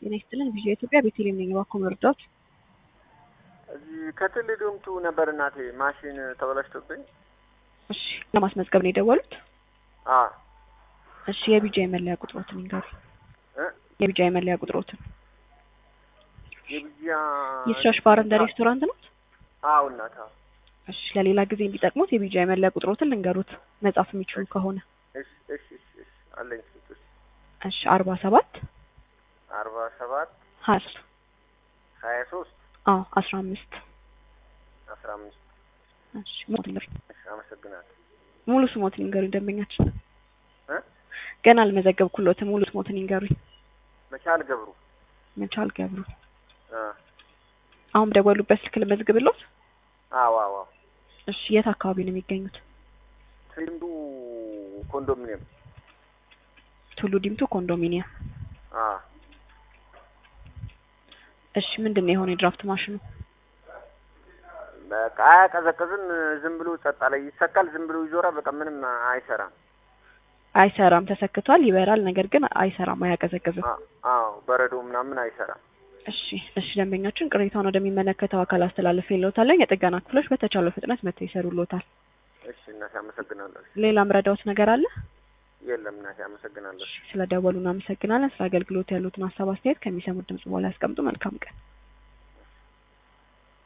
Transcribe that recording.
ጤና ይስጥልን። ቪዥን ኢትዮጵያ ቤተልሔም ነኝ። እባክዎ መርዳት። እዚህ ከትል ዶምቱ ነበር እናቴ ማሽን ተበላሽቶብኝ። እሺ፣ ለማስመዝገብ ነው የደወሉት? አ እሺ፣ የቢጃ የመለያ ቁጥሮትን ይንገሩ። እ የቢጃ የመለያ ቁጥሮትን። የቢጂያ የስራሽ ባር እንደ ሬስቶራንት ነው? አዎ እናት አዎ። እሺ፣ ለሌላ ጊዜ እንዲጠቅሙት የቢጃ የመለያ ቁጥሮትን ልንገሩት መጻፍ የሚችሉ ከሆነ። እሺ እሺ እሺ እሺ አለኝ ስጡት። እሺ፣ አርባ ሰባት አርባ ሰባት ሀያ ሶስት ሀያ ሶስት አዎ አስራ አምስት አስራ አምስት እሺ፣ ሞት ይንገሩ። እሺ አመሰግናለሁ። ሙሉ ስሞትን ይንገሩኝ ደንበኛችን። እ ገና አልመዘገብኩሎትም። ሙሉ ስሞትን ይንገሩኝ። መቻል ገብሩ መቻል ገብሩ። አ አሁን ደወሉበት ስልክ ልመዝግብሎት? አዎ አዎ አዎ። እሺ፣ የት አካባቢ ነው የሚገኙት? ትንዱ ኮንዶሚኒየም ቱሉ ዲምቱ ኮንዶሚኒየም። አ እሺ፣ ምንድን ነው የሆነ የድራፍት ማሽኑ? በቃ አያቀዘቅዝም። ዝም ብሎ ጸጥ አለ። ይሰካል፣ ዝም ብሎ ይዞራል። በቃ ምንም አይሰራም። አይሰራም። ተሰክቷል፣ ይበራል፣ ነገር ግን አይሰራም፣ አያቀዘቅዝም። አ- አዎ በረዶ ምናምን አይሰራም። እሺ፣ እሺ ደንበኛችን ቅሬታውን ወደሚመለከተው አካል አስተላለፍ የለውታለን። የጥገና ክፍሎች በተቻለው ፍጥነት መጥተው ይሰሩልዎታል። እሺ እናቴ አመሰግናለሁ። ሌላ ምረዳዎት ነገር አለ? የለም እናቴ አመሰግናለሁ። ስለ ደወሉ እናመሰግናለን። ስለ አገልግሎት ያሉትን ሀሳብ አስተያየት ከሚሰሙት ድምጽ በኋላ ያስቀምጡ። መልካም ቀን።